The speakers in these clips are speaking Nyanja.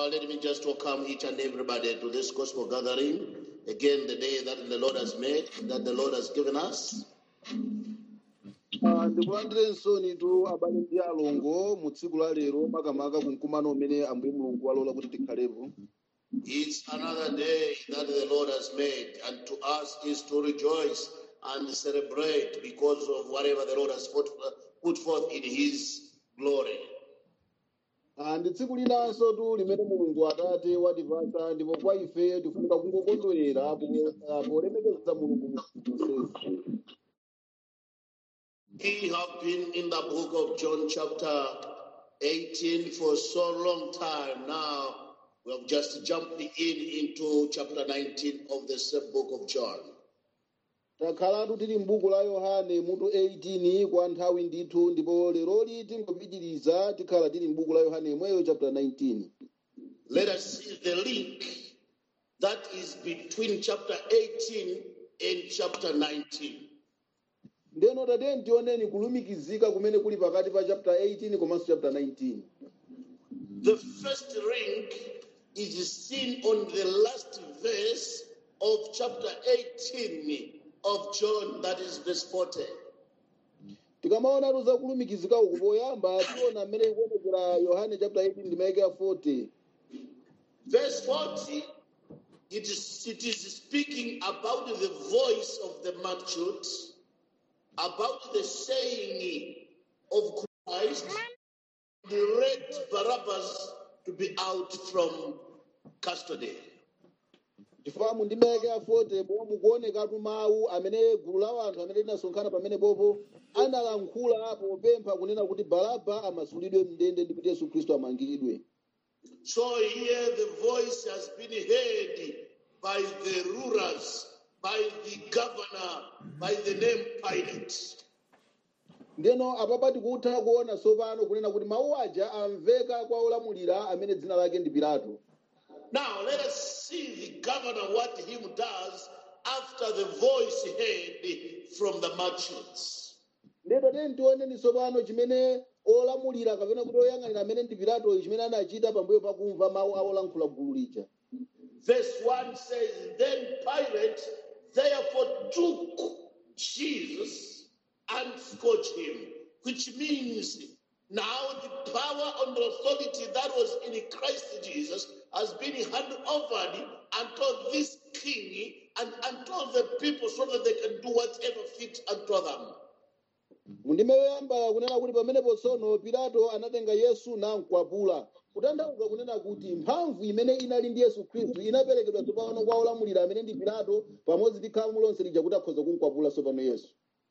Uh, let me just welcome each and everybody to this gospel gathering. Again, the day that the Lord has made, that the Lord has given us. Ah, ndikulandirenso nitu abale ndi alongo mu tsiku la lero makamaka ku mkumano umene ambuye mulungu walola kuti tikhalepo It's another day that the Lord has made, and to us is to rejoice and celebrate because of whatever the Lord has put, put forth in His glory. Ah, ndi tsiku linanso tu limene mulungu atate watipatsa ndipo kwa ife tifunika kungokondwerera po- ah, polemekeza mulungu mu zonsezi We have been in the book of John, chapter 18, for so long time now. We have just jumped in into chapter 19 of the same book of John. takhalatu tili m'buku la yohane mutu 18 kwa nthawi ndithu ndipo leroli tingopitiriza tikhala tili m'buku la yohane imweyo chapter 19 Let us see the link that is between chapter 18 and chapter 19. ndeno tatiyeni tioneni kulumikizika kumene kuli pakati pa chapter 18 komanso chapter 19 The first link is seen on the last verse of chapter 18 of John, that is verse 40. tikamaonatu za kulumikizika uku poyamba tiona mmene ikuonekera yohane chapter 18 ndimayike ya 40 Verse 40, it is, it is speaking about the voice of the multitude, about the saying of Christ, direct Barabbas to be out from custody. chifamu ndimayike ya 40 pomwe mukuonekatu mawu amene gulu la anthu amene linasonkhana pamene popo analankhula popempha kunena kuti baraba amasulidwe mndende ndi kuti yesu khristu amangidwe So here the voice has been heard by the rulers, by the governor, by the name Pilate. ndeno apapa tikutha kuona tsopano kunena kuti mawu aja amveka kwa olamulira amene dzina lake ndi pilato Now let us see the governor what him does after the voice heard from the multitudes. ndeno tiyeni tioneni tsopano chimene olamulira kapena kuti oyang'anira amene ndi pilato chimene anachita pambuyo pakumva mawu a olankhula gulu lija Verse 1 says, Then Pilate therefore took Jesus and scourged him, which means now the power and the authority that was in Christ Jesus has been handed over unto this king and unto the people so that they can do whatever fit unto them. mundimeyoyamba kunena kuti pamenepo tsono pilato anatenga yesu namkwapula kutanthauza kunena kuti mphamvu imene inali ndi yesu khristu inaperekedwa tsopano kwa olamulira amene ndi pilato pamodzi ndi khamu lonse lija kuti akhoza kumkwapula tsopano yesu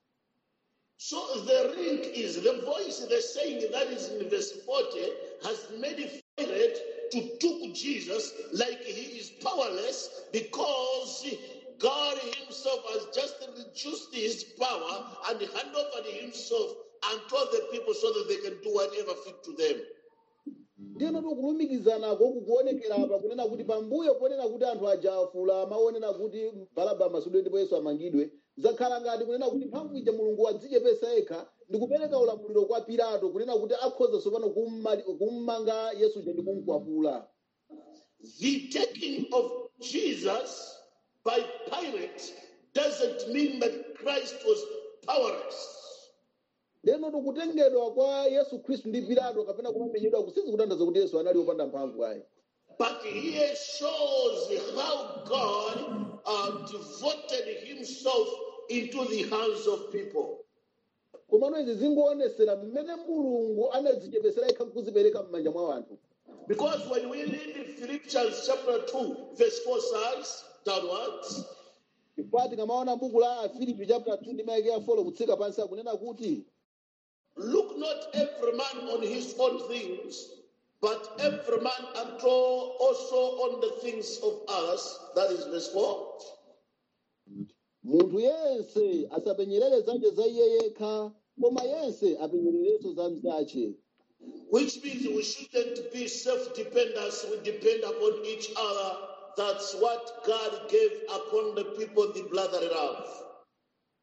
So the link is the voice, the saying that is in verse 40 has made Pilate to took Jesus like he is powerless because God himself has just reduced his power and hand over himself unto the people so that they can do whatever fit to them. ndino tikulumikizanako kukuonekera apa kunena kuti pambuyo ponena kuti anthu aja afula maonena kuti baraba amasudwe ndipo yesu amangidwe zakhala ngati kunena kuti mphamvu ija mulungu wadzichepesa yekha ndi kupereka ulamuliro kwa pilato kunena kuti akhoza tsopano kumma- kummanga yesu ija ndi kumkwapula The taking of Jesus by Pilate doesn't mean that Christ was powerless. ndeno tikutengedwa kwa yesu khristu ndi pilato kapena kumamenyedwa kusizi kutanthauza kuti yesu anali wopanda mphamvu ayi But here shows how God uh, devoted himself into the hands of people. komano izi zingoonetsera mmene mulungu anadzichepesera yekha kuzipereka m'manja mwa anthu Because when we read Philippians chapter 2, verse 4 says, downwards, chifukwa tikamaona buku la filipi chapter 2 ndi maike ya 4 kutsika pansi akunena kuti look not every man on his own things, but every man unto also on the things of others. That is verse 4. munthu yense asapenyerere zake za iye yekha koma yense apenyererenso za mzache Which means we shouldn't be self-dependent. We depend upon each other. That's what God gave upon the people the blood thereof.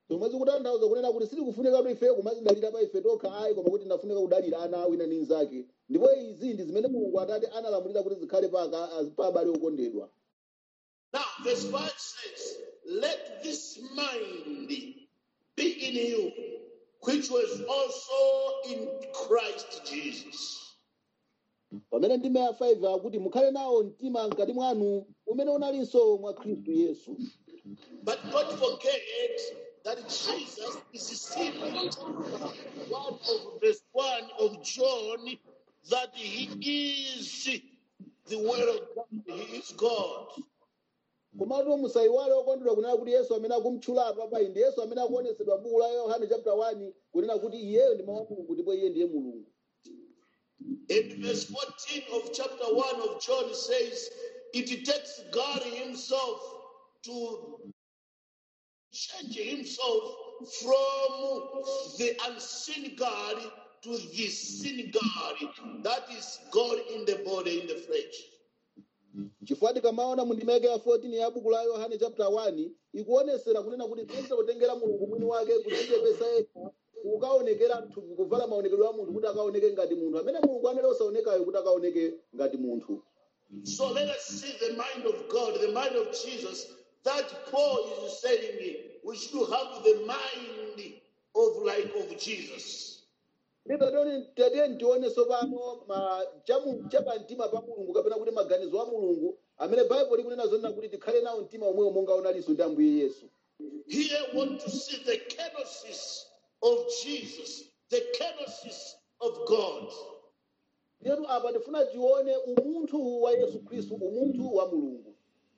zomwe zikutanthauza kunena kuti sitikufunika kuti ife kumazidalira pa ife tokha ayi koma kuti tinafunika kudalira ana wina ndi mnzake ndipo izi ndi zimene mulungu atate analamulira kuti zikhale pa aka- pa abale okondedwa Now, verse 5 says, Let this mind be in you, which was also in Christ Jesus. pamene ndime ya 5 akuti mukhale nawo mtima mkati mwanu umene unalinso mwa khristu yesu But don't forget that Jesus is still one of verse 1 of John, that he is the word of God, he is God. komatu musayiwale okondedwa kunena kuti yesu amene akumtchula apapayi ndi yesu amene akuonetsedwa m'buku la yohane chapter 1 kunena kuti iyeyo ndi mawu a mulungu ndipo iye ndiye mulungu In verse 14 of chapter 1 of John says, it takes God Himself to change Himself from the unseen God to the seen God. That is God in the body, in the flesh. chifukwa tikamaona mu ndimeke ya 14 ya buku la yohane chapter 1 ikuonesera kunena kuti tinse kutengera mulungu mwini wake kudzichepesa yekha kukaonekera mthupi kuvala maonekedwe a munthu kuti akaoneke ngati munthu amene mulungu amene osaonekayo kuti akaoneke ngati munthu So let us see the mind of God, the mind of Jesus. That Paul is saying we should have the mind of like of Jesus. tatiye ntione tsopano ma- chamu- chapamtima pa mulungu kapena kuti maganizo a mulungu amene baibulo likunena zonena kuti tikhale nawo mtima omwewo monga unalinso ndi ambuye yesu Here, I want to see the kenosis of Jesus, the kenosis of God. Letu apa tifuna tione umunthu wa yesu khristu umunthu wa mulungu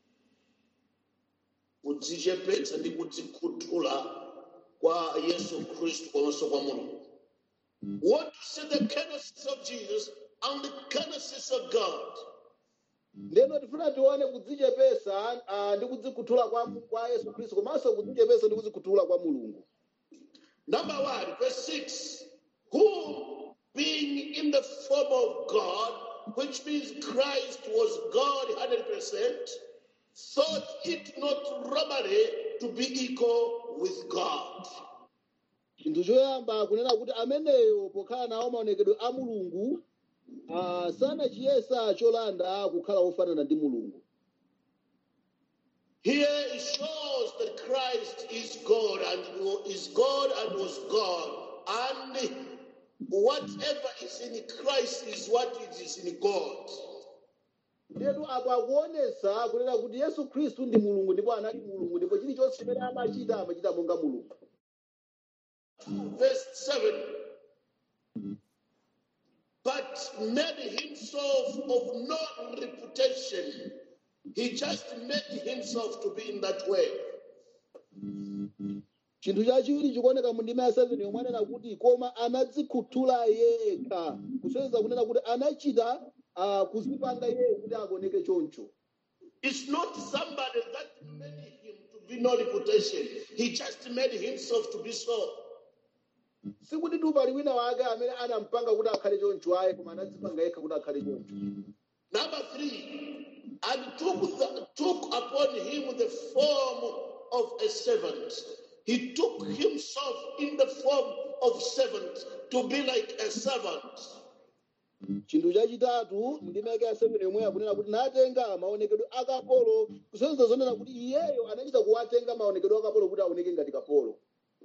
kudzichepetsa ndi kudzikhuthula kwa yesu khristu komanso kwa mulungu We want to see the kenosis of jesus and the kenosis of god ndeno tifuna tione kudzichepesa ah, ndi kudzikhuthula kwa, kwa yesu khristu komanso kudzichepesa ndi kudzikhuthula kwa mulungu number one verse 6 who being in the form of god which means christ was god 100% thought it not robbery to be equal with god chinthu choyamba kunena kuti ameneyo pokhala nawo maonekedwe a mulungu ah, sanachiyesa cholanda kukhala wofanana ndi mulungu Here it shows that Christ is God and is God and was God. And whatever is in Christ is what it is in God. ndetu apo akuonesa kunena kuti yesu khristu ndi mulungu ndipo anali mulungu ndipo chilichonse chimene amachita amachita monga mulungu Verse 7 But made himself of no reputation. He just made himself to be in that way. chinthu chachiwiri chikuoneka mu ndima ya 7 yomwe anena kuti koma anadzikhuthula yekha kusonyeza kunena kuti anachita ah, kuzipanga iyeyo kuti akuoneke choncho It's not somebody that made him to be no reputation. He just made himself to be so. sikuti tu pali wina wake amene anampanga kuti akhale choncho ayi koma anadzipanga yekha kuti akhale choncho Number three, and took, the, took upon him the form of a servant. He took himself in the form of servant to be like a servant. chinthu chachitatu ndima yake ya 7 yomwe akunena kuti natenga maonekedwe a kapolo kusonyeza zonena kuti iyeyo anachita kuwatenga maonekedwe a kapolo kuti aoneke ngati kapolo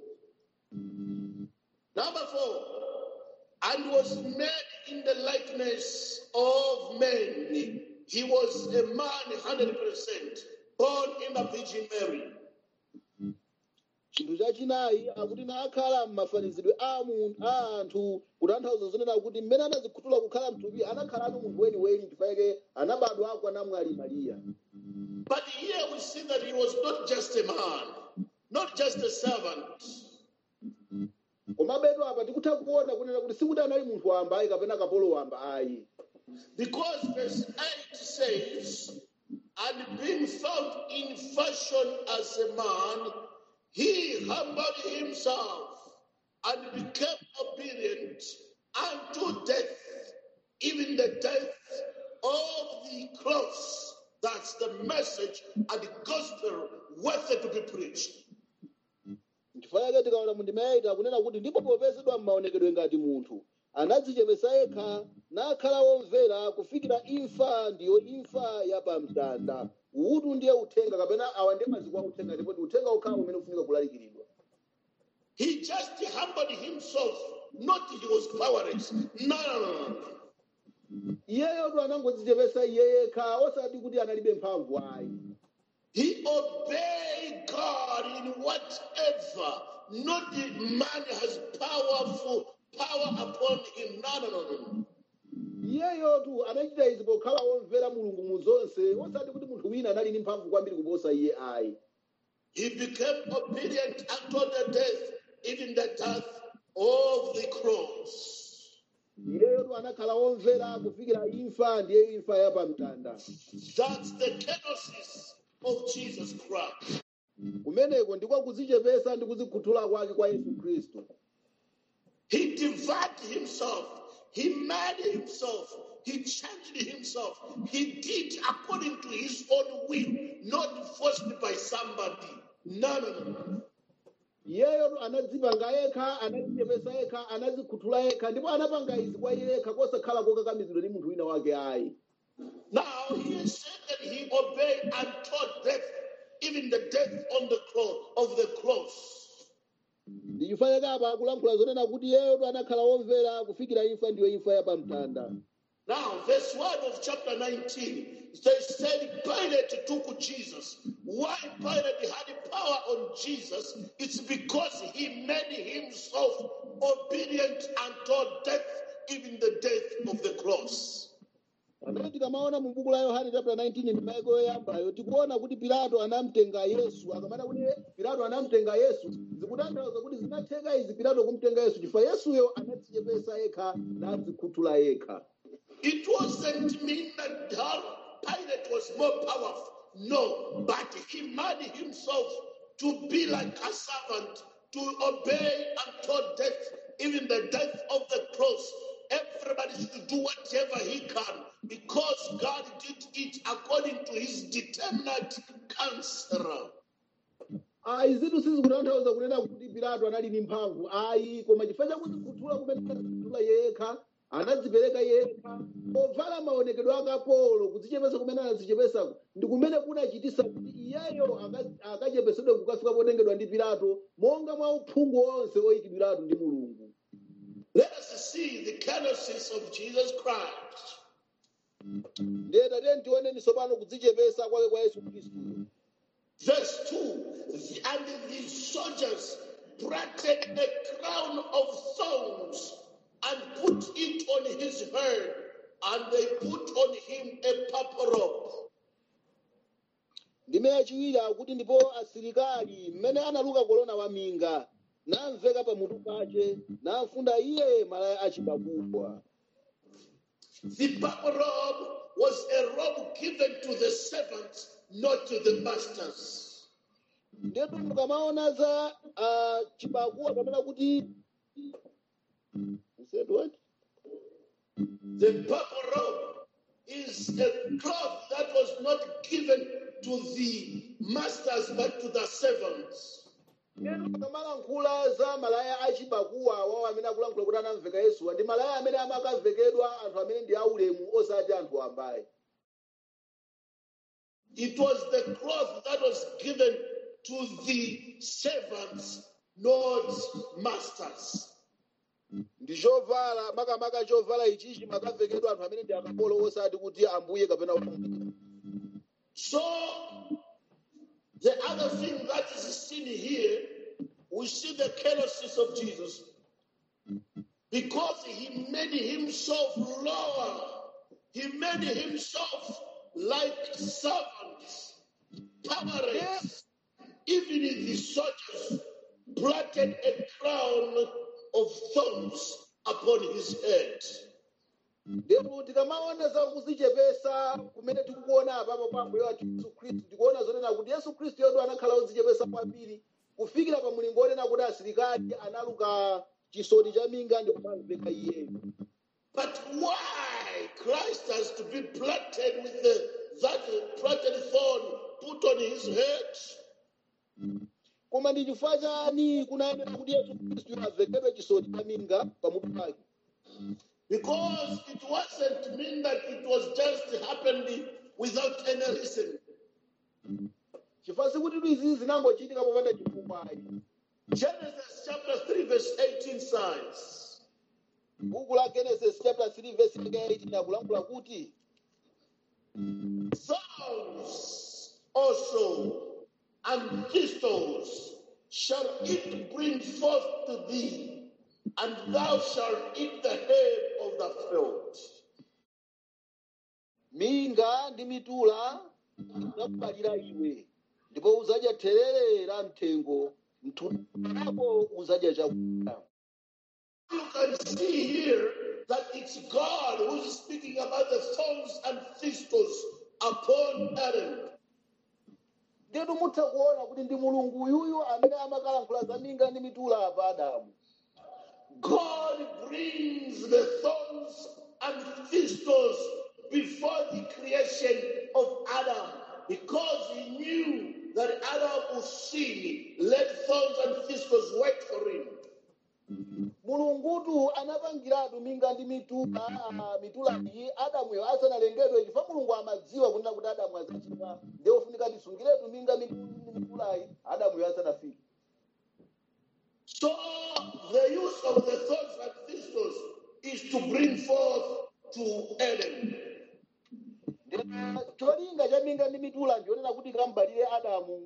Number four, and was made in the likeness of men. He was a man 100%, born in the Virgin Mary. chinthu chachinayi akuti nakhala m'mafanizidwe a mu- a anthu kutanthauza zonena kuti mmene anadzikhuthula kukhala mthupi anakhalatu munthu weniweni chifukwa anabadwa kwa namwali mariya But here we see that he was not just a man, not just a servant. komabetu apa tikutha kuona kunena kuti sikuti anali munthu wamba ayi kapena kapolo wamba ayi Because verse 8 says, And being found in fashion as a man, he humbled himself and became obedient unto death, even the death of the cross. That's the message and the gospel worthy to be preached. chifukwa tikaona mu ndima yaita kunena kuti ndipo popezedwa m'maonekedwe ngati munthu anadzichepesa yekha nakhala womvera kufikira imfa ndiyo imfa yapamtanda uwu ndiye uthenga kapena awa ndiye maziko a uthenga ndipo ndi uthenga okhawo umene ufunika kulalikiridwa He just humbled himself, not he was powerless. No, no, no, no. iyeyotu anangodzichepesa iye yekha osati kuti analibe mphamvu ayi He obeyed God in whatever. Not the man has powerful power upon him. No, no, no, no. iyeyotu anachita izi pokhala womvera mulungu mu zonse osati kuti munthu wina anali ndi mphamvu kwambiri kuposa iye ayi He became obedient unto the death, even the death of the cross. iyeyotu anakhala womvera kufikira imfa ndiye imfa yapamtanda That's the kenosis of Jesus Christ. kumeneko ndiko kudzichepesa ndi kudzikhuthula kwake kwa yesu khristu He divided himself. He made himself. He changed himself. He did according to his own will, not forced by somebody. No, no, no, no. iyeyotu anadzipanga yekha anadzichepesa yekha anadzikhuthula yekha ndipo anapanga izi kwa iye yekha kosakhala kokakamizidwa ndi munthu wina wake ayi Now he said that he obeyed until death, even the death on the cross of the cross. ndichifanya kapa akulankhula zonena kuti iyeyotu anakhala womvera kufikira imfa ndiyo imfa yapamtanda Now, verse 1 of chapter 19, they said Pilate took Jesus. Why Pilate had power on Jesus? It's because he made himself obedient until death, even the death of the cross. pamene tikamaona mu buku la yohane chapter 19 ndimayiko yoyambayo tikuona kuti pilato anamtenga yesu akamana kuti pilato anamtenga yesu zikutanthauza kuti zinatheka izi pilato kumtenga yesu chifukwa yesuyo anadzichepesa yekha nadzikhuthula yekha It wasn't mean that uh, Pilate was more powerful. No, but he made himself to be like a servant, to obey until death, even the death of the cross. Everybody should do whatever he can because God did it according to his determinate counsel. ayi zinthu sizikutanthauza kunena kuti pilato anali ndi mphamvu ayi koma chifukwa chakudzikhuthula kumene anadzikhuthula yekha anadzipereka yekha povala maonekedwe akapolo kudzichepesa kumene anadzichepesako ndi kumene kunachitisa kuti iyeyo aka- akachepesedwe kukafika potengedwa ndi pilato monga mwa uphungu onse oyikidwiratu ndi mulungu Let us see the kenosis of Jesus Christ. ndiye tatiyeni tioneni tsopano kudzichepesa kwake kwa yesu khristu Verse 2 And the soldiers braided a crown of thorns and put it on his head, and they put on him a purple robe. ndime yachiwiri akuti ndipo asilikali mmene analuka kolona waminga namveka pamutu pace namfunda iye malaya achibakuwa The purple robe was a robe given to the servants, not to the masters. ndetu mukamaona za uh, chibakuwa kapena kuti You said what? The purple robe is a cloth that was not given to the masters but to the servants. ndetu mukamalankhula za malaya achibakuwa awawo amene akulankhula kuti anamveka yesuwa ndi malaya amene amakamvekedwa anthu amene ndi aulemu osati anthu ambaye It was the cloth that was given to the servants, not masters. ndi chovala makamaka chovala ichichi makamvekedwa anthu amene ndi akapolo osati kuti ambuye kapena ufumu So, the other thing that is seen here, we see the kenosis of Jesus because he made himself lower, he made himself like servants, powerless. Even the soldiers planted a crown of thorns upon his head. ndipo tikamaona za kudzichepesa kumene tikukuona apapo pa mbuye wathu yesu khristu tikuona zonena kuti yesu khristu yoto anakhala odzichepesa kwambiri kufikira pa mulingo onena kuti asilikali analuka chisoti cha minga ndi kumamveka iyeyo But why Christ has to be planted with the, that planted thorn put on his head? koma ndi chifukwa chani kunayenera kuti yesu khristu avekedwe chisoti cha minga pamutu pake Because it wasn't mean that it was just happened without any reason. chifukwa sikuti izi zinangochitika popanda chifukwa ayi Genesis chapter 3, verse 18 says, buku la genesis chapter 3 verse 18 akulankhula kuti Thorns also and thistles shall it bring forth to thee, and thou shalt eat the herb of the field. minga ndi mitula zakubalira iwe ndipo uzadya therere la mthengo mthuna wako uzadya chakudya You can see here that it's God who's speaking about the thorns and thistles upon Adam. ndetu mutha kuona kuti ndi mulungu uyuyu amene amakalankhula za minga ndi mitula apa adamu God brings the thorns and thistles before the creation of Adam because he knew that Adam would sin. Let thorns and thistles wait for him. mulungutu anapangiratu minga ndi mitula ah, mitula iyi adamuyo asanalengedwe chifukwa mulungu amadziwa kunena kuti adamu azachimwa ndiye ufunika tisungiretu minga ndi mitulayi adamuyo asanafike So the use of the thorns and thistles is to bring forth to Adam. Ndipo cholinga cha minga ndi mitula ndionena kuti kambalire adamu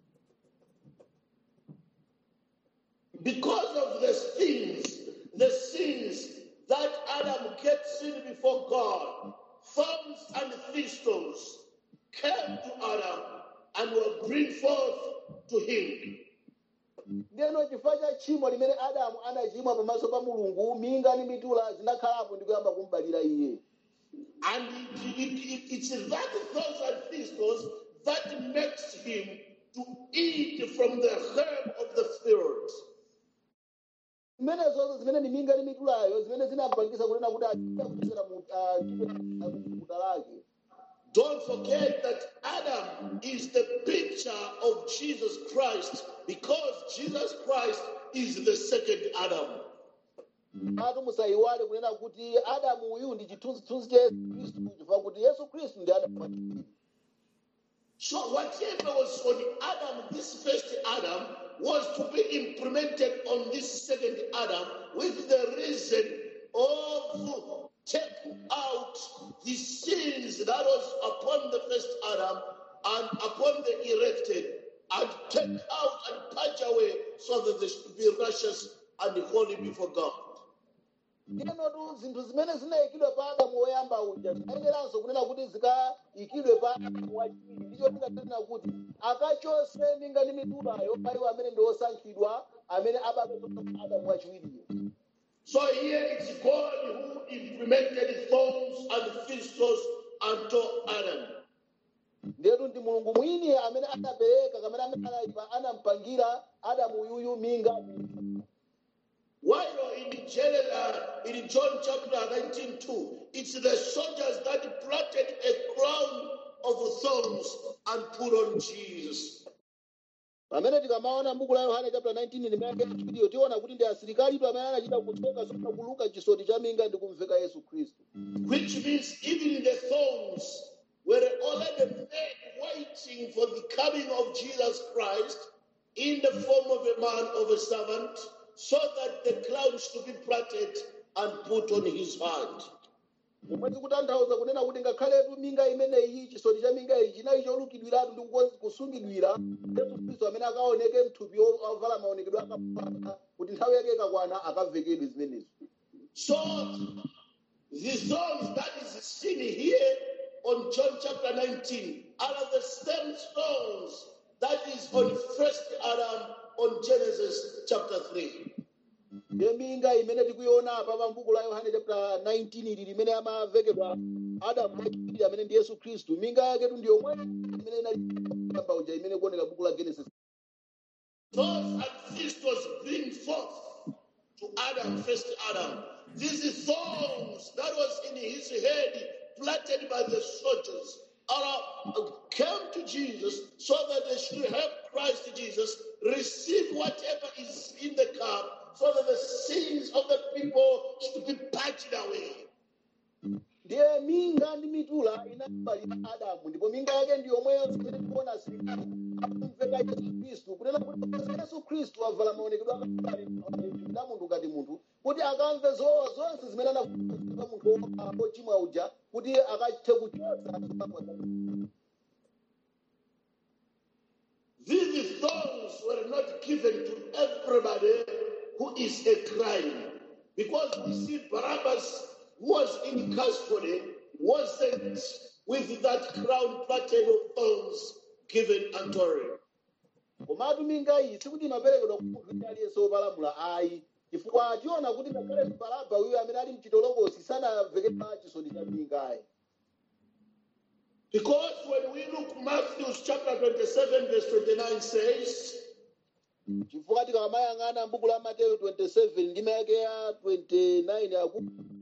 Because of the sins, the sins that Adam kept sin before God, thorns and thistles came to Adam and were bring forth to him. ndiyeno chifukwa cha tchimo limene adamu anachimwa pamaso pa mulungu minga ndi mitula zinakhalapo ndi kuyamba kumbalira iye And it, it, it, it's that thorns and thistles that makes him to eat from the herb of the field. zimenezozo zimene ni minga ndi mitulayo zimene zinampangisa kunena kuti achita kuchokera mu ah, kuta lake Don't forget that Adam is the picture of Jesus Christ because Jesus Christ is the second Adam. atu musayiwale kunena kuti adamu uyu ndi chithunzithunzi cha yesu khristu chifukwa kuti yesu khristu ndi adamu wachiwiri. So whatever was on Adam, this first Adam, was to be implemented on this second Adam with the reason of taking out the sins that was upon the first Adam and upon the erected and take out and purge away so that they should be righteous and holy before God. ndinotu zinthu zimene zinayikidwe pa adamu woyamba uja zinayeneranso kunena kuti zikayikidwe pa adamu wachiwiri ndicho tingatanena kuti akachose minga ndi mitulayo pa iwo amene ndi osankhidwa amene abadwa pa adamu wachiwiriyo So here it's God who implemented thorns and thistles unto Adam. ndetu ndi mulungu mwini amene anapereka kamene amene analipa anampangira adamu uyuyu minga While in, Gen- uh, in John chapter 19, 2, it's the soldiers that planted a crown of thorns and put on Jesus. pamene tikamaona m'buku la yohane chapter 19 limene chiwiriyo tiona kuti ndi asilikalitu amene anachita kutsoka sona kuluka chisoti cha minga ndi kumveka yesu khristu Which means even the thorns were already made waiting for the coming of Jesus Christ in the form of a man, of a servant, so that the crown should be planted and put on his head. momwe tikutanthauza kunena kuti ngakhaletu minga imeneyi chisoti cha minga iyi chinali cholukidwiratu ndi kuko- kusungidwira yesu khristu amene akaoneke mthupi o- ovala maonekedwe akapaa kuti nthawi yake ikakwana akavekedwe zimenezo So the thorns that is seen here on John chapter 19 are the same stones that is on first Adam on Genesis chapter 3. ndiye minga imene tikuiona apa pa m'buku la yohane chapter 19 ili limene amavekedwa adamu wachiwiri amene ndi yesu khristu minga yaketu ndi yomwe imene inali uja imene kuoneka buku la genesis Thorns and thistles bring forth to Adam, first Adam. These thorns that was in his head planted by the soldiers uh, came to Jesus so that they should help Christ Jesus receive whatever is in the cup so that the sins of the people should be purged away. ndiye minga ndi mitula inabalira adamu ndipo minga yake ndi yomweyo zimene tikuona asilikali akumveka yesu khristu kunena kuti popeza yesu khristu avala maonekedwe akali na munthu ngati munthu kuti akamve zowawa zonse zimene anakuza munthu wo- wochimwa uja kuti akathe kuchotsa zolakwa zake. These thorns were not given to everybody who is a crime. Because we see Barabbas who was in custody wasn't with that crown pattern of thorns given unto him. komatu minga iyi sikuti imaperekedwa kwa munthu wina aliyense wopalamula ayi chifukwa tiona kuti ngakhale baraba uyo amene ali mchitolokosi sanamvekera chisoni cha mingayi Because when we look Matthew chapter 27, verse 29 says, chifukwa tikamayang'ana m'buku la mateyu 27 ndime yake ya 29 aku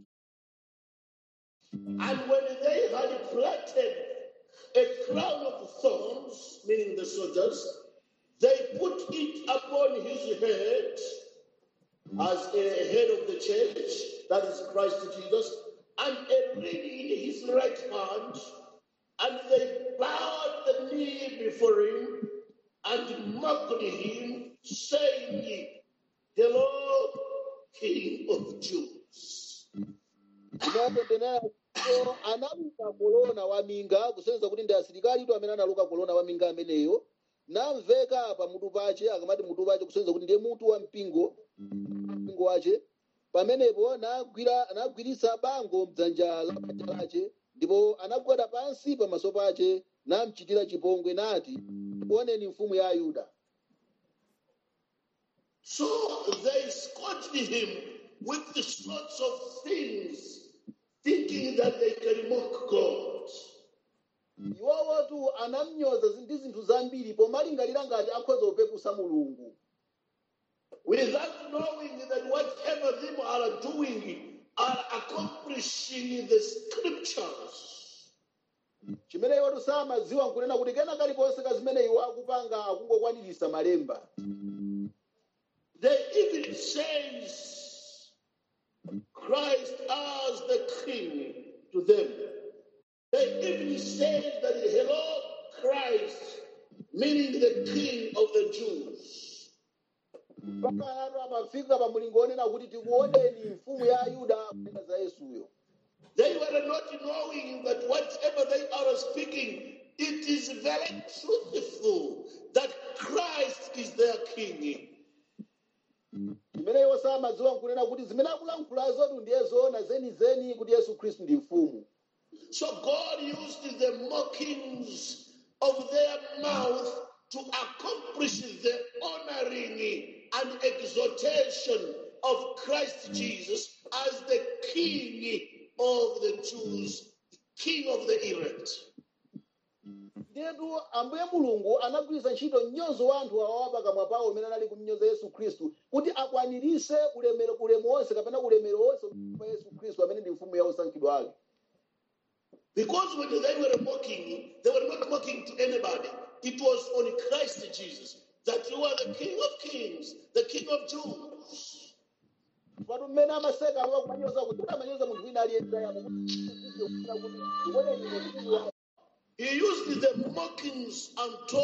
And when they had plaited a crown of thorns, meaning the soldiers, they put it upon his head as a head of the church, that is Christ Jesus, and a ring in his right hand, and they bowed the knee before him and mocked him, saying, Hello, King of Jews. inatendenera analuka kolona wa minga kusonyeza kuti ndi asilikali tu amene analuka kolona wa minga ameneyo namveka pa mutu pace akamati mutu pace kusonyeza kuti ndiye mutu wa mpingo mpingo wace pamenepo nagwira anagwiritsa bango mdzanja la paja lace ndipo anagwada pansi pamaso pace namchitira chipongwe nati oneni mfumu ya ayuda So they scourged him with the sorts of things, thinking that they can mock God. iwowotu anamnyoza zi- ndi zinthu zambiri pomalingalira ngati akhoza kupeputsa mulungu Without knowing that whatever them are doing are accomplishing the scriptures. chimene iwotu samadziwa nkunena kuti kena kaliponse ka zimene iwo akupanga akungokwanirisa malemba They even says Christ as the king to them. They even say that hello Christ, meaning the king of the Jews. mpaka anthu amafika pa mulingo onena kuti tikuoneni mfumu ya ayuda kunena za yesuyo They were not knowing that whatever they are speaking, it is very truthful that Christ is their king. chimene iwo samadziwa nkunena kuti zimene akulankhulazotu ndiye zoona zenizeni kuti yesu khristu ndi mfumu So God used the mockings of their mouth to accomplish the honoring and exaltation of Christ Jesus as the King of the Jews, King of the elect. ndiyetu ambuye mulungu anagwiritsa ntchito mnyozo wa anthu awawa pakamwa pawo umene anali kumnyoza yesu khristu kuti akwanirise ulemero ulemu wonse kapena ulemero wonse wa yesu khristu amene ndi mfumu ya osankhidwa ake Because when they were mocking, they were not mocking to anybody. It was on Christ Jesus that you are the King of Kings, the King of Jews. patu mmene amaseka awa kumanyoza kuti amanyoza munthu wina aliyense yamo kuti uoneni mfumu ya He used the mockings unto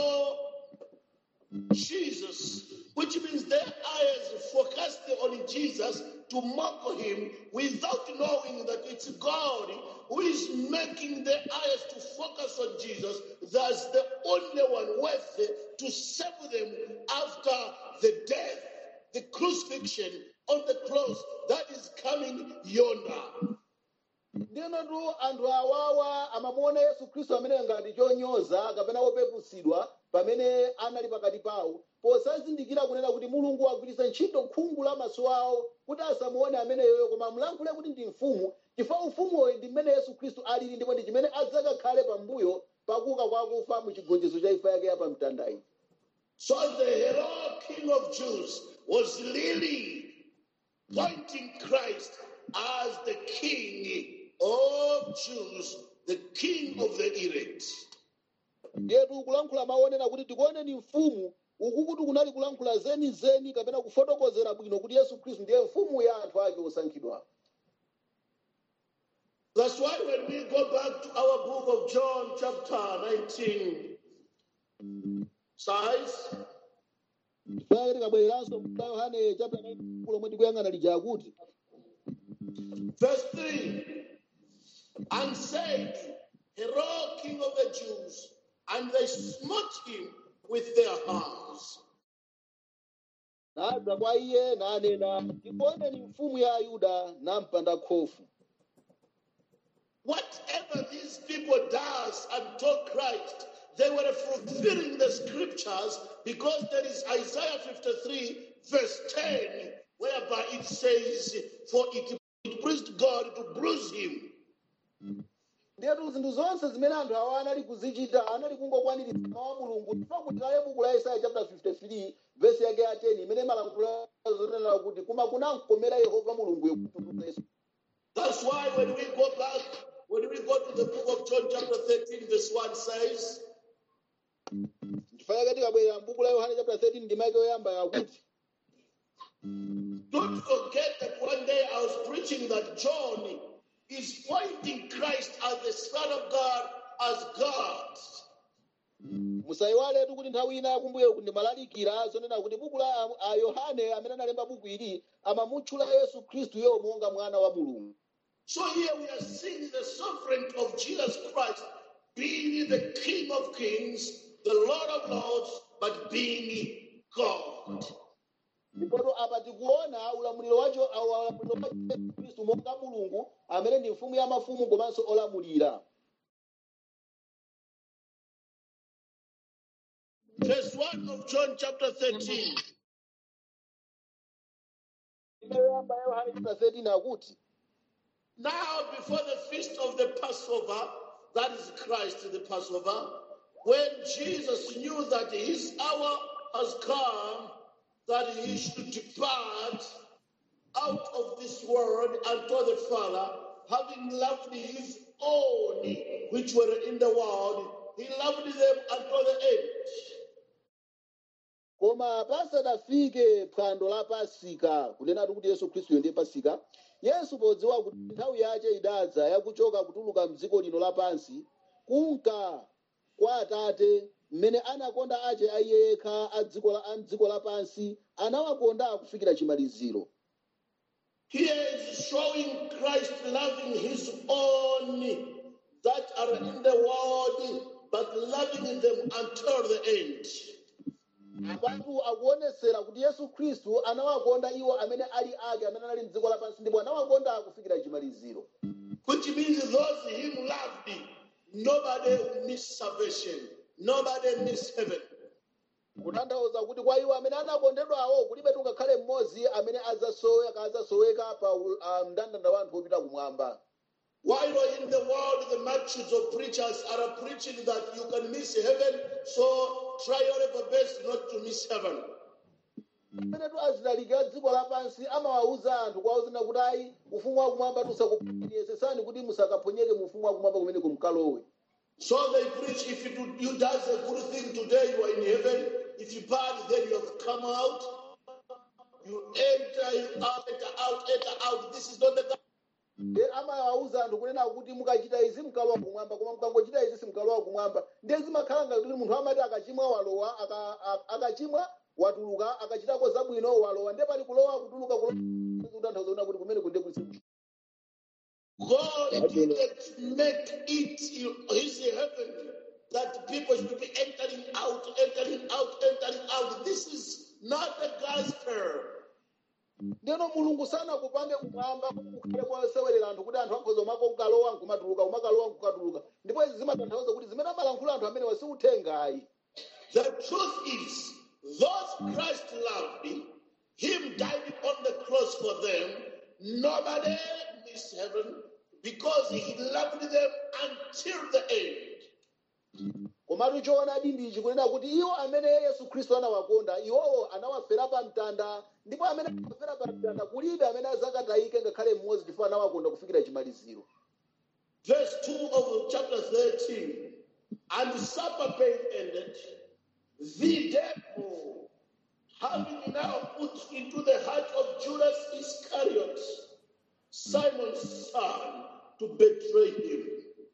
Jesus, which means their eyes focused on Jesus to mock him without knowing that it's God who is making their eyes to focus on Jesus. That's the only one worthy to save them after the death, the crucifixion on the cross that is coming yonder. ndinotu anthu awawa amamuona yesu khristu amene ngati chonyoza kapena wopeputsidwa pamene anali pakati pawo posazindikira kunena kuti mulungu wagwiritsa ntchito khungu la maso awo kuti asamuone ameneyoyo koma amulankhule kuti ndi mfumu chifukwa ufumuwo ndi mmene yesu khristu alili ndipo ndi chimene adzakakhale pambuyo pakuuka kwa akufa mu chigonjetso cha imfa yake ya pamtandayi So the hero king of Jews was really pointing Christ as the king of Jews the king of the elect. ndiyetu kulankhula maonena kuti tikuoneni mfumu uku kuti kunali kulankhula zenizeni kapena kufotokozera bwino kuti yesu khristu ndiye mfumu ya anthu ake osankhidwa That's why when we go back to our book of John, chapter 19, size, pake tikabwereranso mka yohane chapter 9 lomwe tikuyang'ana lija akuti verse 3, and said, Hero, king of the Jews, and they smote him with their hands. nadza kwa iye nanena tikuoneni mfumu ya ayuda nampanda khofu Whatever these people does unto Christ, they were fulfilling the scriptures because there is Isaiah 53, verse 10, whereby it says, For it, it pleased God to bruise him. ndiyetu zinthu zonse zimene anthu awa anali kuzichita anali kungokwaniritsa mawu a mulungu chifukwa kuti kale buku la isaya chapter 53 vesi yake ya 10 imene malankhula zonena kuti koma kunamkomera yehova mulungu kutulutsa yesu That's why when we go back, when we go to the book of John, chapter 13, verse 1 says, ndifanake tikabwerera mbuku la yohane chapter 13 ndimake yoyamba yakuti Don't forget that one day I was preaching that John is pointing Christ as the Son of God, as God. musayiwaletu kuti nthawi ina yakumbuyo ndimalalikira zonena kuti buku la a- a yohane amene analemba buku ili amamutchula yesu khristuyo monga mwana wa mulungu So here we are seeing the sovereignty of Jesus Christ being the King of Kings, the Lord of Lords, but being God. ndipoto apa tikuona ulamuliro wacho awa- ulamuliro wa yesu khristu monga mulungu amene ndi mfumu ya mafumu komanso olamulira Verse 1 of John chapter 13. yoyamba ya yohane chapter 13 akuti Now, before the feast of the Passover, that is Christ the Passover, when Jesus knew that his hour has come, that he should depart out of this world unto the Father, having loved his own which were in the world, he loved them unto the end. koma pasadafike phwando la pasika kunenatu kuti yesu khristuyo ndiye pasika yesu podziwa kuti nthawi yace idadza yakuchoka kutuluka mdziko lino lapansi kunka kwa atate mmene anakonda ace aiye yekha a dziko la- a mdziko lapansi anawakonda kufikira chimaliziro Here is showing Christ loving his own that are in the world, but loving them until the end. apatu akuonesera kuti yesu khristu anawakonda iwo amene ali ake amene anali mdziko lapansi ndipo anawakonda kufikira chimaliziro Which means those him loved, nobody will miss salvation, nobody miss heaven. kutanthauza kuti kwa iwo amene anakondedwawo kulibe tungakhale mmodzi amene adzasoweka adzasoweka pa u- ah, mndandanda wa anthu opita kumwamba While in the world, the multitudes of preachers are preaching that you can miss heaven, so try your level best not to miss heaven. amene tu azilalika dziko lapansi amawawuza anthu kwawuzina kuti ayi ufumu wakumwamba tusakupiyesesani kuti musakaphonyeke mu ufumu wakumwamba kumene kumkalowe So they preach if you, do, you does a good thing today, you are in heaven. If you bad, then you have come out. You enter, you out, enter out, enter out. This is not the e amawawuza anthu kunena kuti mukachita izi mkalowa kumwamba koma mukangochita izi simkalowa kumwamba ndiye zimakhala ngati kuti munthu amati akachimwa walowa aka- a- akachimwa watuluka akachitako zabwino walowa ndiye pali kulowa kutuluka kulowa kutanthauza kuna kuti kumene kunde kuli God didn't make it his heaven that people should be entering out, entering out, entering out. This is not the gospel. ndeno mulungu sanakupanga kumwamba kukhale kwasewerera anthu kuti anthu akhoza umako nkalowa nkumatuluka umakalowa nkukatuluka ndipo izi zimatanthauza kuti zimene amalankhula anthu amene wasiuthengayi The truth is, those Christ loved, Him died on the cross for them. Nobody missed heaven because He loved them until the end. komatu choonadi ndichi kunena kuti iwo amene yesu khristu anawakonda iwowo anawafera pa mtanda ndipo amene anawafera pa mtanda kulibe amene azakatayike ngakhale mmodzi chifukwa anawakonda kufikira chimaliziro verse 2 of chapter 13. And supper being ended, the devil, having now put into the heart of Judas Iscariot, Simon's son, to betray him.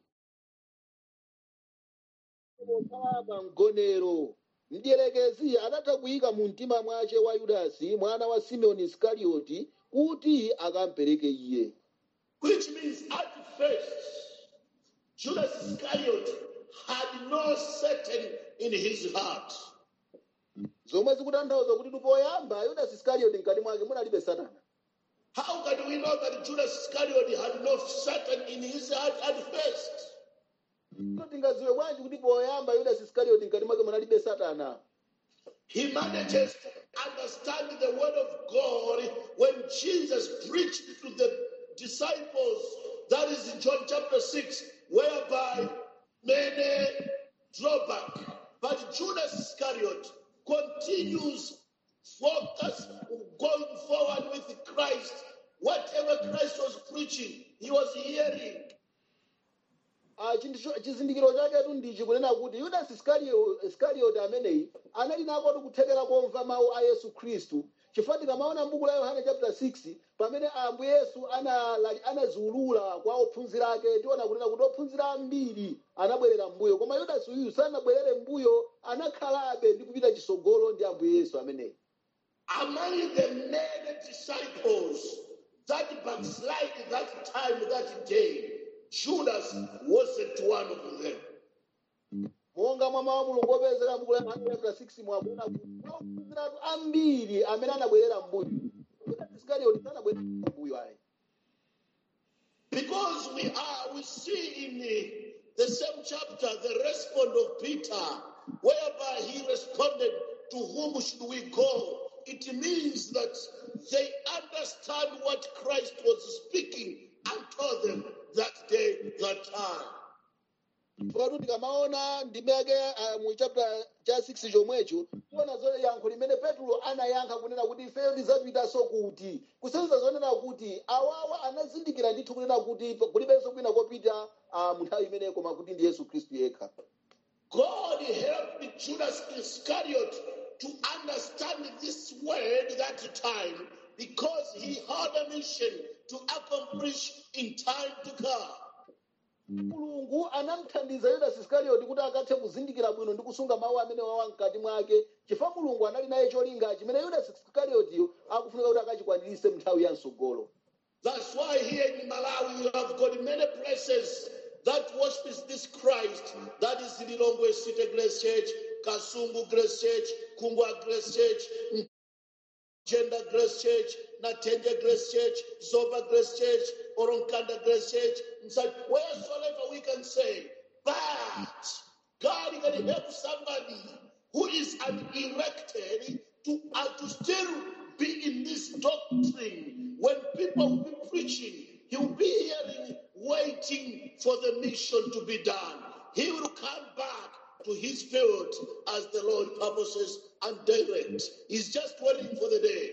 pa mgonero mdierekezi adatha kuyika mu mtima mwace wa yudasi mwana wa simeoni iskarioti kuti akampereke iye Which means at first, Judas Iscariot had no Satan in his heart. zomwe zikutanthauza kuti tupoyamba yudasi iskarioti mkati mwake munalibe satana How can we know that Judas Iscariot had no Satan in his heart at first? Tino tingaziwe bwanji kuti poyamba yudasi iskarioti mkati mwake munalibe satana He manages to understand the word of God when Jesus preached to the disciples. That is in John chapter 6, whereby many draw back. But Judas Iscariot continues focus going forward with Christ. Whatever Christ was preaching, he was hearing. Ah, chinthu cho- chizindikiro chaketu ndichi kunena kuti yudasi Iscario- iskarioti ameneyi anali nakotu kuthekera komva mawu a yesu khristu chifukwa tikamaona m'buku la yohane chapter 6 pamene ambuye yesu anala- anaziulula kwa ophunzira ake tiona kunena kuti ophunzira ambiri anabwerera mbuyo koma yudasi uyu sanabwerere mbuyo anakhalabe ndi kupita chisogolo ndi ambuye yesu ameneyi among the many disciples that backslide that time, that day, Judas wasn't one of them. monga mwa mawu a mulungu opezeka m'buku la yohane chapter 6 mwakuona kuti ophunziratu ambiri amene anabwerera mbuyo yudasi iskarioti sanabwerere mbuyo ayi Because we are, we see in the, the same chapter the response of Peter, whereby he responded, To whom should we go? It means that they understand what Christ was speaking and told them that day, that time. Patu tikamaona ndime yake uh, mu chapter cha 6 chomwecho tiona zone yankho limene petro anayankha kunena kuti ifeyo tidzapitaso kuti kusenzera zonena kuti awawa anazindikira ndithu kunena kuti kulibenso kwina kopita uh, mu nthawi imeneyo koma kuti ndi yesu khristu yekha God helped Judas Iscariot to understand this word that time because he had a mission to accomplish in time to come. mulungu anamthandiza yudasi iskarioti kuti akathe kuzindikira bwino ndi kusunga mawu amene wawa mkati mwake chifukwa mulungu anali naye cholinga chimene yudasi iskariotiyo akufunika kuti akachikwanirise mu nthawi ya msogolo That's why here in Malawi you have got many places that worships this Christ. That is Lilongwe City Grace Church, Kasungu Grace Church, Kungwa Grace Church, Gender Grace Church, Natenge Grace Church, Zoba Grace Church, Oronkanda Grace Church, and such, wheresoever we can say, but God can help somebody who is unerected to, uh, to still be in this doctrine. When people will be preaching, he will be hearing, waiting for the mission to be done. He will come back to his field as the Lord purposes and direct. He's just waiting for the day.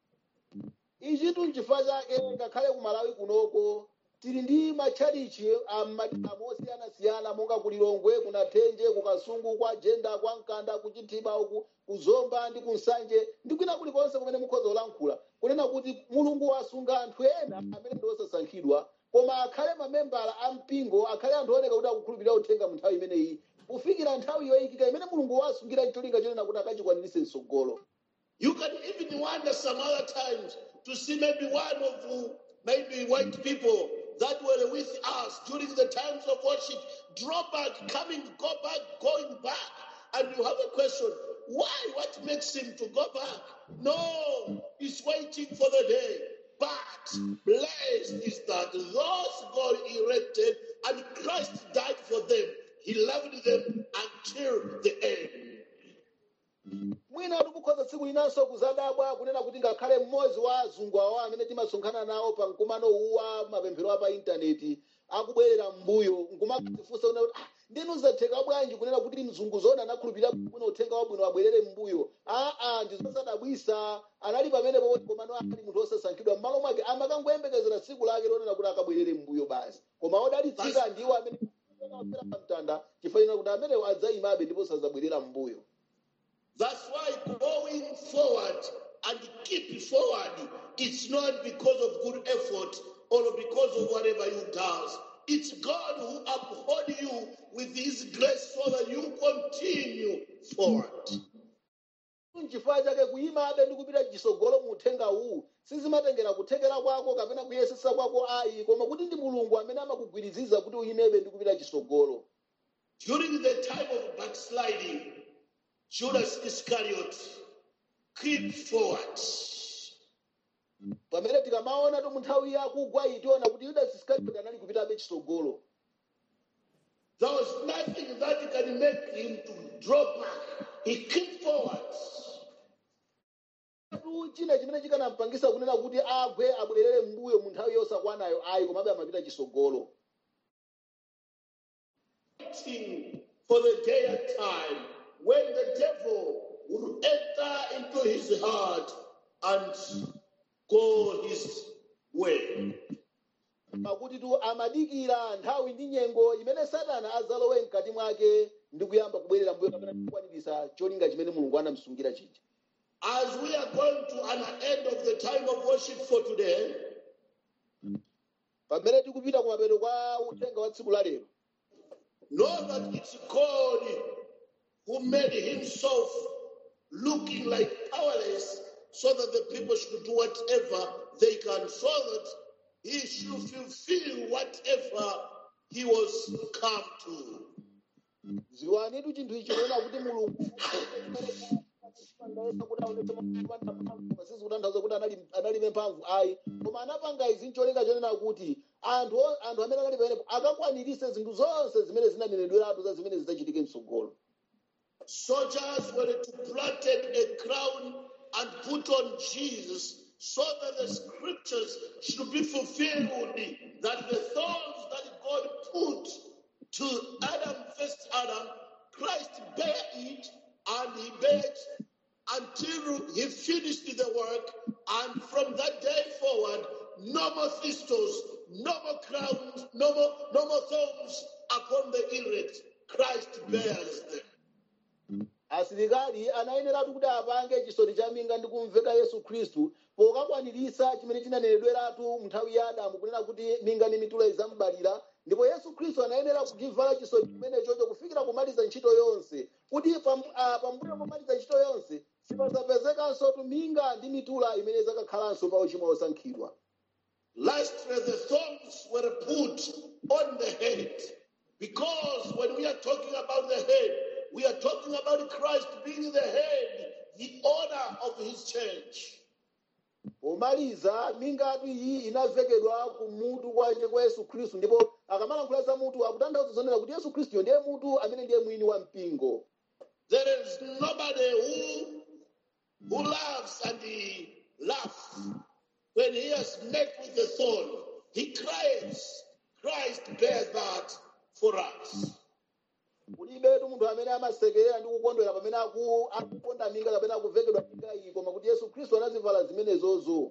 ichitu nchifukwa chake ngakhale ku malawi kunoko tili ndi matchalichi amadamo osiyanasiyana monga ku lilongwe ku nathenje ku kasungu kwa jenda kwa mkanda ku chithiba uku ku zomba ndi ku nsanje ndi kwina kulikonse kumene mukhoza kulankhula kunena kuti mulungu wasunga anthu ena amene ndi osasankhidwa koma akhale mamembala a mpingo akhale anthu ooneka kuti akukhulupirira uthenga mu nthawi imeneyi kufikira nthawi yoyikika imene mulungu wasungira cholinga chonena kuti akachikwanirise msogolo You can even wonder some other times to see maybe one of uh, maybe white people that were with us during the times of worship draw back, coming, go back, going back. And you have a question why? What makes him to go back? No, he's waiting for the day. But blessed is that those God erected and Christ died for them. He loved them until the end. mwina tikukhoza tsiku linanso kuzadabwa kunena kuti ngakhale mmodzi wa azungu awo amene timasonkhana nawo pa mkumano uwa mapemphero a pa intaneti akubwerera mbuyo nkumatifunsa kunena kuti "Ah, ndinu zatheka bwanji kunena kuti mzungu zona anakhulupirira bwino uthenga wabwino abwerere m'mbuyo aa ndizosadabwisa anali pamenepo kuti komano ali munthu osasankhidwa m'malo mwake amakangoyembekezera tsiku lake lonena kuti akabwerere m'mbuyo basi koma odalitsika ndiwo amene anaofera pamtanda chifanira kuti amenewo adzayimabe ndipo sazabwerera m'mbuyo That's why going forward and keep forward, it's not because of good effort or because of whatever you does. It's God who uphold you with his grace so that you continue forward. n'chifukwa chake kuyimabe ndi kupita chisogolo mu uthenga uwu sizimatengera kuthekera kwako kapena kuyesesa kwako ayi koma kuti ndi mulungu amene amakugwiriziza kuti uyimebe ndi kupita chisogolo During the time of backsliding, Judas Iscariot creep forward. pamene tikamaona tu mu nthawi yakugwa iyi tiona kuti yudasi iskarioti anali kupitabe chisogolo There was nothing that can make him to draw back. He crept forward. tu china chimene chikanampangisa kunena kuti agwe abwerere m'mbuyo mu nthawi yosakwanayo ayi komabe amapita chisogolo waiting for the day and time when the devil will enter into his heart and go his way. pakuti tu amadikira nthawi ndi nyengo imene satana adzalowe mkati mwake ndi kuyamba kubwerera mbuyo kapena kukwanirisa cholinga chimene mulungu anamsungira chija As we are going to an end of the time of worship for today, pamene tikupita kumapeto kwa uthenga wa tsiku la lero know that it's God who made himself looking like powerless so that the people should do whatever they can, so that he should fulfill whatever he was come to. ziwanitu chinthu ichi kuona kuti mulungu kuti aonetse masizi kutanthauza kuti anali- analibe mphamvu ayi koma anapanga izi ncholinga chonena kuti anthu o- anthu amene anali pamenepo akakwanirise zinthu zonse zimene zinanenedweratu za zimene zidzachitike mtsogolo Soldiers were to planted a crown and put on Jesus so that the scriptures should be fulfilled that the thorns that God put to Adam, first Adam, Christ bare it and he bare it until he finished the work. And from that day forward, no more thistles, no more crowns, no more, no more thorns upon the elect. Christ bears them. asilikali anayeneratu kuti apange chisoti cha minga ndi kumveka yesu khristu pokakwanirisa chimene chinanenedweratu nthawi ya adamu kunena kuti minga ndi mitula idzambalira ndipo yesu khristu anayenera kuchivala chisoti chimenechocho kufikira kumaliza ntchito yonse kuti pam- ah, pambuyo pomaliza ntchito yonse sipazapezekanso minga ndi mitula imene idzakakhalanso pa uchimo osankhidwa Lastly, the thorns were put on the head. Because when we are talking about the head, we are talking about Christ being the head, the owner of his church. pomaliza mingatu iyi inavekedwa kumutu kwanje kwa yesu khristu ndipo akamalankhula za mutu akutanthauza zonena kuti yesu khristuyo ndiye mutu amene ndiye mwini wa mpingo There is nobody who, who loves and he laughs when he has met with the thorn. He cries. Christ bears that for us. kulibetu munthu amene amasekerera ndi kukondwera pamene aku- akuponda minga kapena akuvekedwa minga iyi koma kuti yesu khristu anazivala zimenezozo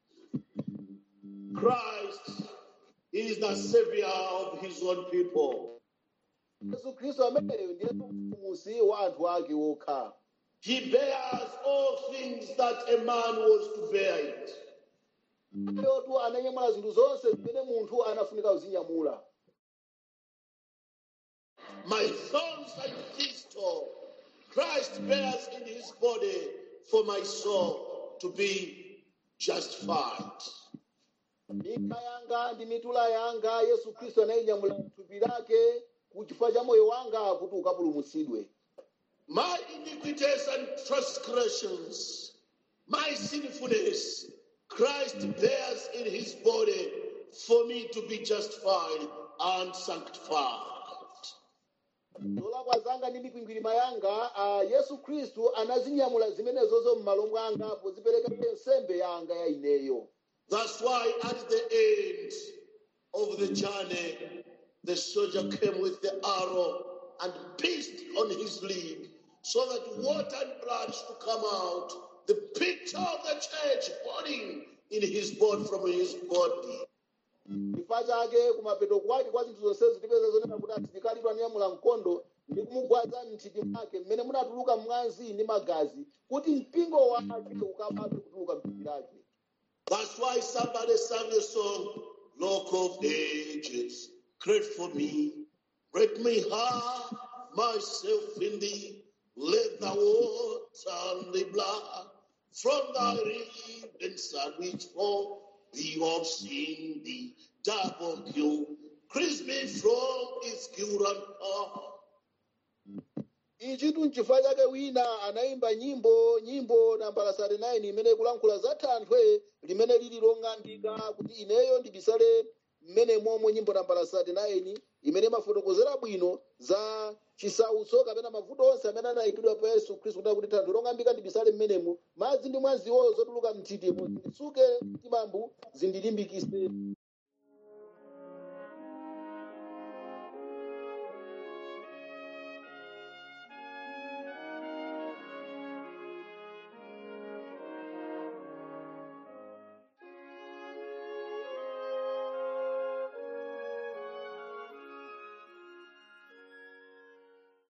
Christ is the savior of his own people. yesu khristu ameneyo ndiye mpulumutsi wa anthu ake okha He bears all things that a man was to bear it. yotu ananyamula zinthu zonse zimene munthu anafunika kuzinyamula My thorns and thistle, Christ bears in his body for my soul to be justified. minga yanga ndi mitula yanga yesu khristu anayinyamula thupi lake ku chifukwa cha moyo wanga kuti ukapulumutsidwe My iniquities and transgressions, my sinfulness, Christ bears in his body for me to be justified and sanctified. zolakwa zanga ndi mikwingwirima yanga ah, yesu khristu anazinyamula zimenezozo m'malo mwanga pozipereka nsembe yanga ya ineyo That's why at the end of the journey, the soldier came with the arrow and pierced on his leg so that water and blood should come out. The picture of the church burning in his body from his body. chifukwa chake kumapeto kwake kwa zinthu zonsezo tipeza zonena kuti asilikali anyamula mkondo ndi kumugwaza mnthiti mwake mmene munatuluka mwazi ndi magazi kuti mpingo wake ukababe kutuluka mthupi lake That's why somebody sang the song, Rock of Ages, create for me, break me hide myself in thee, let the water and the blood from thy riband sandwich fall, thee of sin, thee double kill, cleanse me from its guilt and power. ichitu nchifukwa chake wina anayimba nyimbo nyimbo nambala 39 imene ikulankhula za thanthwe limene lili long'ambika kuti ineyo ndibisale mmene momwe nyimbo nambala 39 imene imafotokozera bwino za chisautso kapena mavuto onse amene anayikidwa pa yesu khristu kuti kuti thanthwe long'ambika ndibisale mmenemo madzi ndi mwaziwo zotuluka mthitimo zinditsuke mtimambu zindilimbikise